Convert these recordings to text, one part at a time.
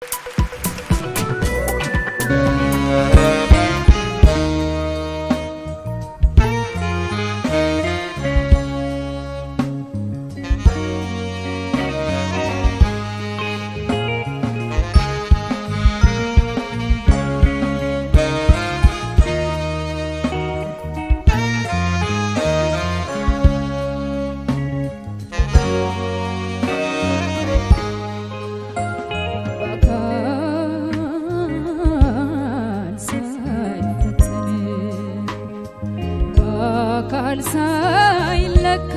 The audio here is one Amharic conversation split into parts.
በአካል ሳይፈተን በአካል ሳይለካ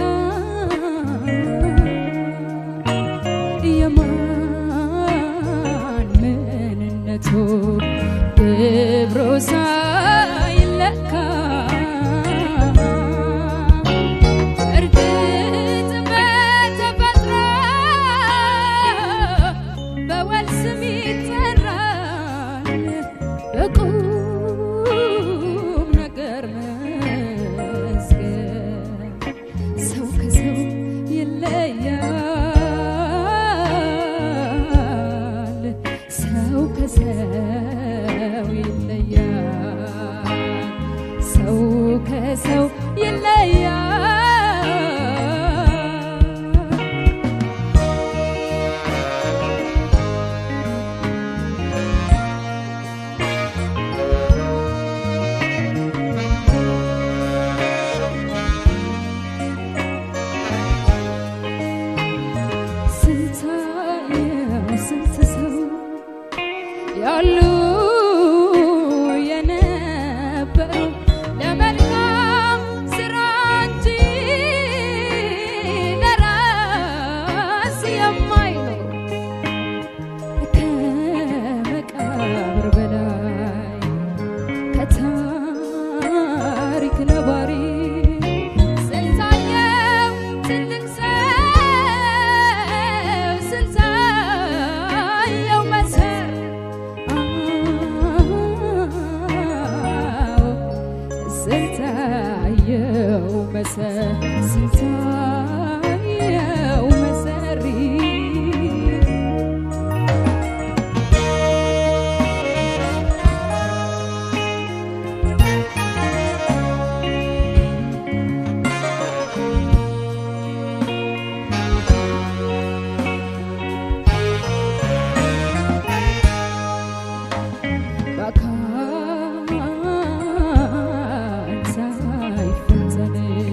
የማን ምንነቱ ክብሩ ሳይለካ እርግጥ በተፈጥሮ በወል ስም ይጠራል በቁም ነገር መስገን ሰው ከሰው ይለያል ሰው ከሰው ይለያል ሰው ከሰው ይለያል ስንታየው ስንት ሰው ያሉ የነበረው ለመልካም ስራ እንጂ ለራስ የማይኖር ከመቃብር በላይ ከታሪክ ነባሪ ስንታየው ትልቅ ሰው ስንታየው መሰር አዎ ስንታየው መሰር ስንታየው መሰሪ በአካል ሳይፈተን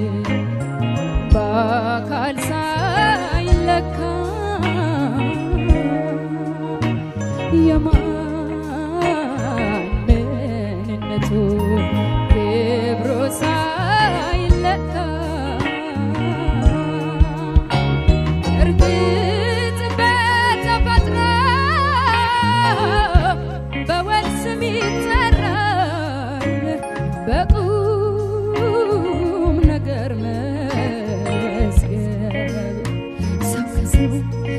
በአካል ሳይለካ የማን ምንነቱ ክብሩ ሳይለካ እርግጥ በተፈጥሮ በወል ስም ይጠራል በቁም ነገር መስገን ሰው ከሰው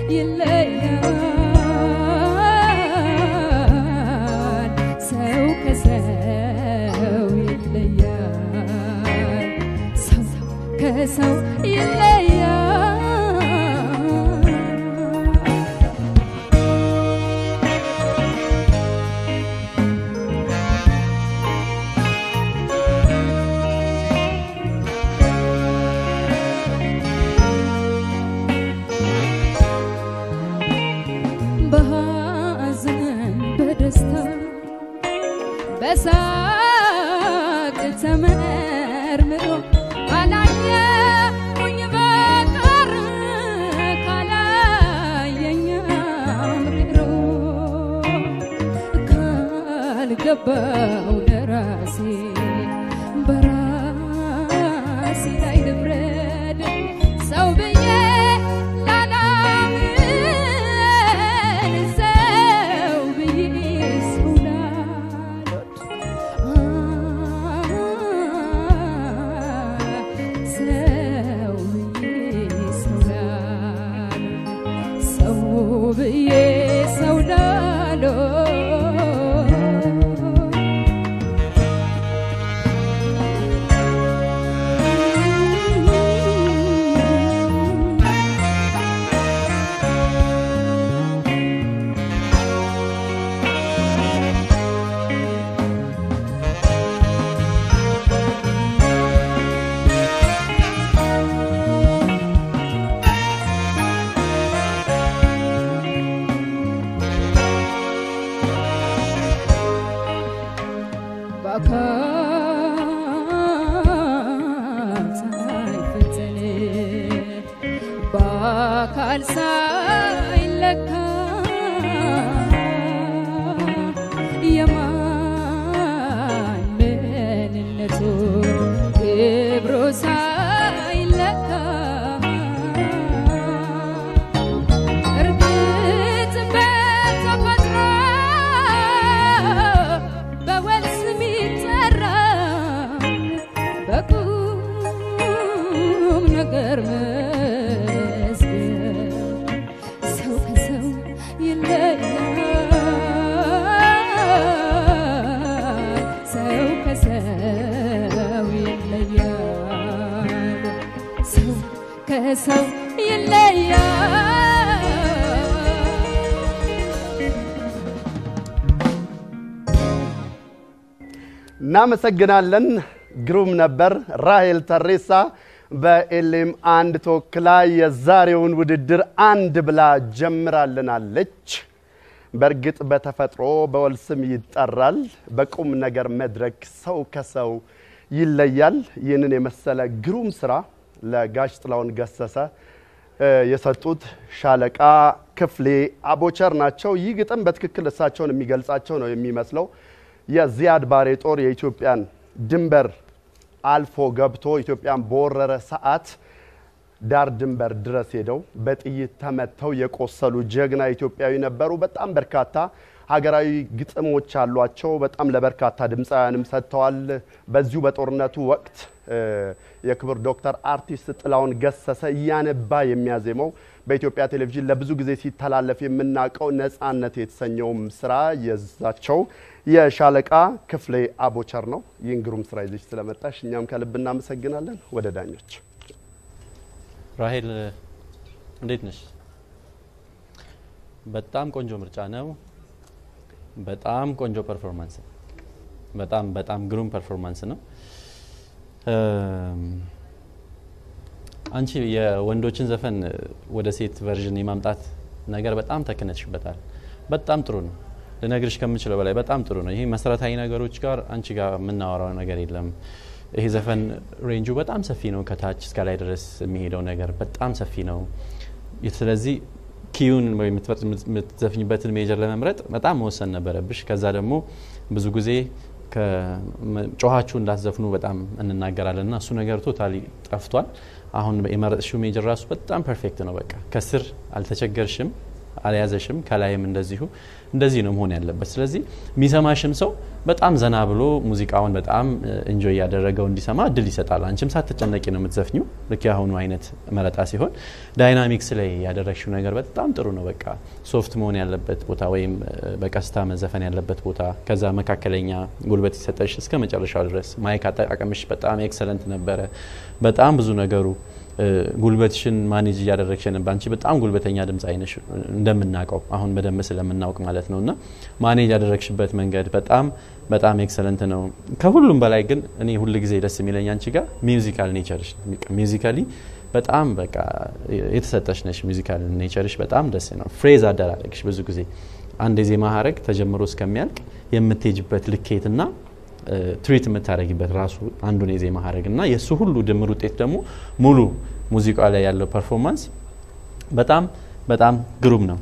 ይለያል ሰው ከሰው ይለያል ሰው ከሰው ይለያል በሐዘን በደስታ በሳቅ ተመርምሮ ካላየሁኝ በቀር ካላየኝ አምርሮ ካልገባው ለራሴ በራሴ ላይ ልፍረድ ሰው ብዬ ላላምን ሰው ብዬ ሰው ላልወድ ሰው ብዬ ሰው ላልወድ ሰው ብዬ ሰው ላልወድ በቃል ሳይለካ የማን ምንነቱ ክብሩ ሳይለካ እርግጥ በተፈጥሮ በወል ስም ይጠራል በቁም ነገር መዝገብ ሰው ከሰው ይለያል ሰው ከሰው ይለያል ሰው ከሰው ይለያል እናመሰግናለን። ግሩም ነበር። ራሄል ተሬሳ በኤሌም አንድ ተወክላ የዛሬውን ውድድር አንድ ብላ ጀምራልናለች። በእርግጥ በተፈጥሮ በወል ስም ይጠራል፣ በቁም ነገር መድረክ ሰው ከሰው ይለያል። ይህንን የመሰለ ግሩም ስራ ለጋሽ ጥላሁን ገሰሰ እ የሰጡት ሻለቃ ክፍሌ አቦቸር ናቸው። ይህ ግጥም በትክክል እሳቸውን የሚገልጻቸው ነው የሚመስለው። የዚያድ ባሬ ጦር የኢትዮጵያን ድንበር አልፎ ገብቶ ኢትዮጵያን በወረረ ሰዓት ዳር ድንበር ድረስ ሄደው በጥይት ተመተው የቆሰሉ ጀግና ኢትዮጵያዊ ነበሩ። በጣም በርካታ ሀገራዊ ግጥሞች አሏቸው። በጣም ለበርካታ ድምፃውያንም ሰጥተዋል። በዚሁ በጦርነቱ ወቅት እ የክቡር ዶክተር አርቲስት ጥላሁን ገሰሰ እያነባ የሚያዜመው በኢትዮጵያ ቴሌቪዥን ለብዙ ጊዜ ሲተላለፍ የምናውቀው ነፃነት የተሰኘውም ስራ የዛቸው የሻለቃ ክፍሌ አቦቸር ነው። ይህን ግሩም ስራ ይዘሽ ስለመጣሽ እኛም ከልብ እናመሰግናለን። ወደ ዳኞች ራሄል እንዴት ነሽ? በጣም ቆንጆ ምርጫ ነው። በጣም ቆንጆ ፐርፎርማንስ ነው። በጣም በጣም ግሩም ፐርፎርማንስ ነው። እም፣ አንቺ የወንዶችን ዘፈን ወደ ሴት ቨርዥን የማምጣት ነገር በጣም ተክነሽበታል። በጣም ጥሩ ነው። ልነግርሽ ከምችለው በላይ በጣም ጥሩ ነው። ይሄ መሰረታዊ ነገሮች ጋር አንቺ ጋር የምናወራው ነገር የለም። ይሄ ዘፈን ሬንጁ በጣም ሰፊ ነው። ከታች እስከ ላይ ድረስ የሚሄደው ነገር በጣም ሰፊ ነው። ስለዚህ ኪዩን ወይ የምትዘፍኝበትን ሜጀር ለመምረጥ በጣም መወሰን ነበረብሽ። ከዛ ደግሞ ብዙ ጊዜ ጮኋችሁ እንዳትዘፍኑ በጣም እንናገራለን እና እሱ ነገር ቶታሊ ጠፍቷል። አሁን የመረጥሽው ሜጀር ራሱ በጣም ፐርፌክት ነው። በቃ ከስር አልተቸገርሽም፣ አልያዘሽም፣ ከላይም እንደዚሁ እንደዚህ ነው መሆን ያለበት። ስለዚህ የሚሰማሽም ሰው በጣም ዘና ብሎ ሙዚቃውን በጣም እንጆይ እያደረገው እንዲሰማ እድል ይሰጣል። አንቺም ሳትጨነቂ ነው የምትዘፍኙ። ልክ የአሁኑ አይነት መረጣ ሲሆን ዳይናሚክስ ላይ ያደረግሽው ነገር በጣም ጥሩ ነው። በቃ ሶፍት መሆን ያለበት ቦታ ወይም በቀስታ መዘፈን ያለበት ቦታ፣ ከዛ መካከለኛ ጉልበት ሲሰጠሽ እስከ መጨረሻው ድረስ ማይክ አጠቃቀምሽ በጣም ኤክሰለንት ነበረ። በጣም ብዙ ነገሩ ጉልበትሽን ማኔጅ እያደረግሽ ነበር። አንቺ በጣም ጉልበተኛ ድምፅ አይነሽ እንደምናውቀው አሁን በደንብ ስለምናውቅ ማለት ነው። እና ማኔጅ ያደረግሽበት መንገድ በጣም በጣም ኤክሰለንት ነው። ከሁሉም በላይ ግን እኔ ሁል ጊዜ ደስ የሚለኝ አንቺ ጋር ሚውዚካል ኔቸርሽ ሚውዚካሊ በጣም በቃ የተሰጠሽ ነሽ። ሚውዚካል ኔቸርሽ በጣም ደስ ነው። ፍሬዝ አደራረግሽ ብዙ ጊዜ አንድ የዜማ ሀረግ ተጀምሮ እስከሚያልቅ የምትሄጅበት ልኬትና ትሪት የምታደረጊበት ራሱ አንዱን የዜማ ሀረግ እና የእሱ ሁሉ ድምር ውጤት ደግሞ ሙሉ ሙዚቃ ላይ ያለው ፐርፎርማንስ በጣም በጣም ግሩም ነው።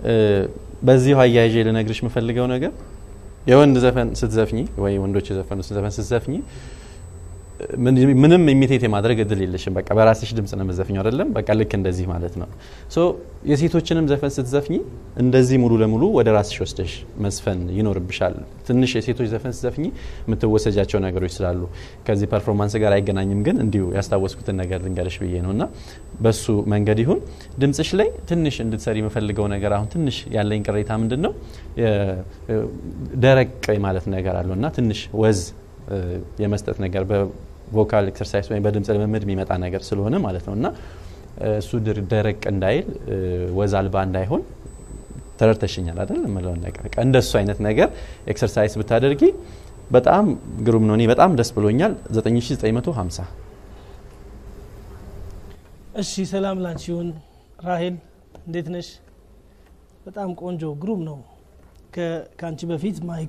በዚሁ አያይዤ ልነግርሽ የምፈልገው ነገር የወንድ ዘፈን ስትዘፍኝ ወይ ወንዶች የዘፈኑ ዘፈን ስትዘፍኝ ምንም ኢሚቴት የማድረግ እድል የለሽም። በቃ በራስሽ ድምጽ ነው የምትዘፍኘው አይደለም። በቃ ልክ እንደዚህ ማለት ነው። ሶ የሴቶችንም ዘፈን ስትዘፍኝ እንደዚህ ሙሉ ለሙሉ ወደ ራስሽ ወስደሽ መዝፈን ይኖርብሻል። ትንሽ የሴቶች ዘፈን ስትዘፍኝ የምትወሰጃቸው ነገሮች ስላሉ ከዚህ ፐርፎርማንስ ጋር አይገናኝም፣ ግን እንዲሁ ያስታወስኩትን ነገር ልንገርሽ ብዬ ነው እና በሱ መንገድ ይሁን ድምጽሽ ላይ ትንሽ እንድትሰሪ የምፈልገው ነገር አሁን ትንሽ ያለኝ ቅሬታ ምንድን ነው ደረቅ ማለት ነገር አለው እና ትንሽ ወዝ የመስጠት ነገር በቮካል ኤክሰርሳይዝ ወይም በድምፅ ልምምድ የሚመጣ ነገር ስለሆነ ማለት ነው እና እሱ ደረቅ እንዳይል ወዝ አልባ እንዳይሆን ተረድተሽኛል አይደል? የምለውን ነገር በቃ እንደሱ አይነት ነገር ኤክሰርሳይዝ ብታደርጊ በጣም ግሩም ነው። እኔ በጣም ደስ ብሎኛል። 9950 እሺ፣ ሰላም ላንቺ ይሁን ራሄል፣ እንዴት ነሽ? በጣም ቆንጆ ግሩም ነው። ከአንቺ በፊት ማይክ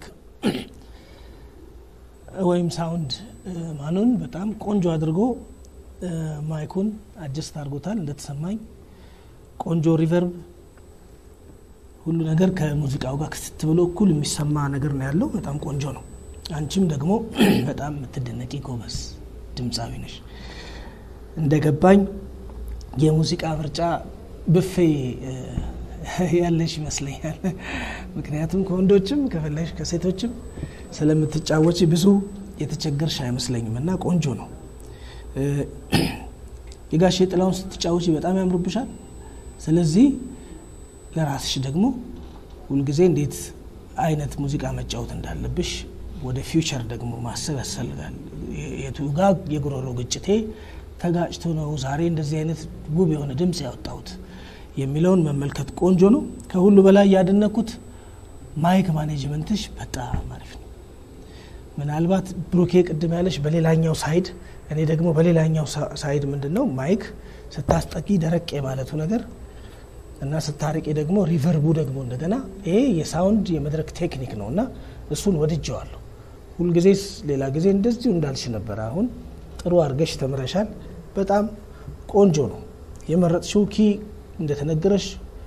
ወይም ሳውንድ ማኑን በጣም ቆንጆ አድርጎ ማይኩን አጀስት አድርጎታል እንደተሰማኝ። ቆንጆ ሪቨርብ ሁሉ ነገር ከሙዚቃው ጋር ክትት ብሎ እኩል የሚሰማ ነገር ነው ያለው። በጣም ቆንጆ ነው። አንቺም ደግሞ በጣም የምትደነቂ ጎበዝ ድምፃዊ ነሽ። እንደገባኝ የሙዚቃ ምርጫ ብፌ እ፣ ያለሽ ይመስለኛል። ምክንያቱም ከወንዶችም ከፈለሽ ከሴቶችም ስለምትጫወች ብዙ የተቸገርሽ አይመስለኝም እና ቆንጆ ነው። እ፣ የጋሼ ጥላውን ስትጫወች በጣም ያምሩብሻል። ስለዚህ ለራስሽ ደግሞ ሁልጊዜ እንዴት አይነት ሙዚቃ መጫወት እንዳለብሽ ወደ ፊውቸር ደግሞ ማሰብ ያስፈልጋል። የቱ ጋ የጉሮሮ ግጭቴ ተጋጭቶ ነው ዛሬ እንደዚህ አይነት ውብ የሆነ ድምፅ ያወጣሁት የሚለውን መመልከት ቆንጆ ነው። ከሁሉ በላይ ያደነኩት ማይክ ማኔጅመንትሽ በጣም አሪፍ ነው። ምናልባት ብሩኬ ቅድም ያለሽ በሌላኛው ሳይድ፣ እኔ ደግሞ በሌላኛው ሳ- ሳይድ ምንድን ነው ማይክ ስታስጠቂ ደረቅ የማለቱ ነገር እና ስታርቂ ደግሞ ሪቨርቡ ደግሞ እንደገና ይሄ የሳውንድ የመድረክ ቴክኒክ ነው እና እሱን ወድጀዋለሁ። ሁልጊዜስ ሌላ ጊዜ እንደዚሁ እንዳልሽ ነበር። አሁን ጥሩ አድርገሽ ተምረሻል። በጣም ቆንጆ ነው የመረጥሽው ኪ እንደተነገረሽ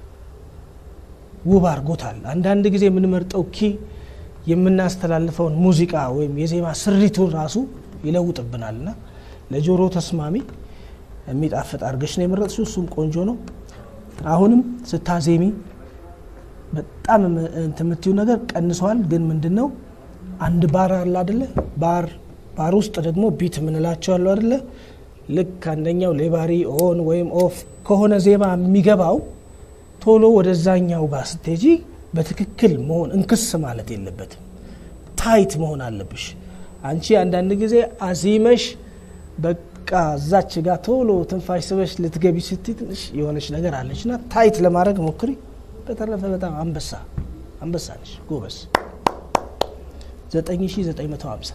ውብ አድርጎታል። አንዳንድ ጊዜ የምንመርጠው ኪ የምናስተላልፈውን ሙዚቃ ወይም የዜማ ስሪቱን ራሱ ይለውጥብናል እና ለጆሮ ተስማሚ የሚጣፍጥ አድርገሽ ነው የመረጥሽው። እሱም ቆንጆ ነው። አሁንም ስታዜሚ በጣም የም- እንትን የምትይው ነገር ቀንሰዋል። ግን ምንድን ነው አንድ ባር አለ አደለ? ባር ባር ውስጥ ደግሞ ቢት የምንላቸው አሉ አደለ? ልክ አንደኛው ሌባሪ ኦን ወይም ኦፍ ከሆነ ዜማ የሚገባው ቶሎ ወደዛኛው ጋር ስትሄጂ በትክክል መሆን እንክስ ማለት የለበትም። ታይት መሆን አለብሽ። አንቺ አንዳንድ ጊዜ አዚመሽ በቃ እዛች ጋር ቶሎ ትንፋሽ ስበሽ ልትገቢ ስትይ ትንሽ የሆነች ነገር አለች እና ታይት ለማድረግ ሞክሪ። በተረፈ በጣም አንበሳ አንበሳ ነሽ፣ ጎበዝ 9950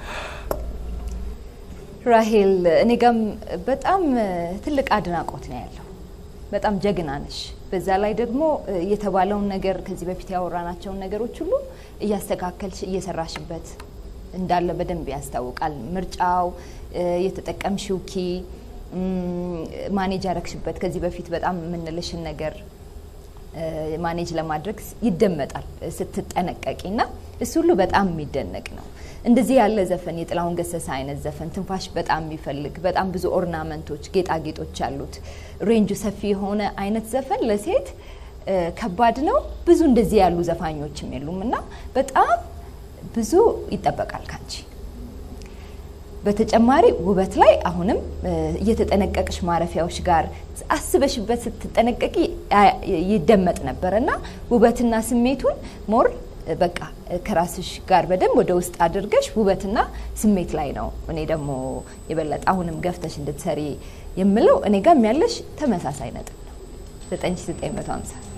ራሄል እኔ ጋም በጣም ትልቅ አድናቆት ነው ያለው። በጣም ጀግና ነሽ። በዛ ላይ ደግሞ የተባለውን ነገር ከዚህ በፊት ያወራናቸውን ነገሮች ሁሉ እያስተካከልሽ እየሰራሽበት እንዳለ በደንብ ያስታውቃል። ምርጫው፣ የተጠቀምሽው ኪ፣ ማኔጅ ያረግሽበት ከዚህ በፊት በጣም የምንልሽን ነገር ማኔጅ ለማድረግ ይደመጣል ስትጠነቀቂ እና እሱ ሁሉ በጣም የሚደነቅ ነው። እንደዚህ ያለ ዘፈን የጥላሁን ገሰሰ አይነት ዘፈን ትንፋሽ በጣም የሚፈልግ በጣም ብዙ ኦርናመንቶች፣ ጌጣጌጦች ያሉት ሬንጁ ሰፊ የሆነ አይነት ዘፈን ለሴት ከባድ ነው። ብዙ እንደዚህ ያሉ ዘፋኞችም የሉም እና በጣም ብዙ ይጠበቃል ካንቺ። በተጨማሪ ውበት ላይ አሁንም እየተጠነቀቅሽ ማረፊያዎች ጋር አስበሽበት ስትጠነቀቂ ይደመጥ ነበር እና ውበትና ስሜቱን ሞር በቃ ከራስሽ ጋር በደንብ ወደ ውስጥ አድርገሽ ውበትና ስሜት ላይ ነው እኔ ደግሞ የበለጠ አሁንም ገፍተሽ እንድትሰሪ የምለው እኔ ጋም ያለሽ ተመሳሳይ ነጥብ ነው 9950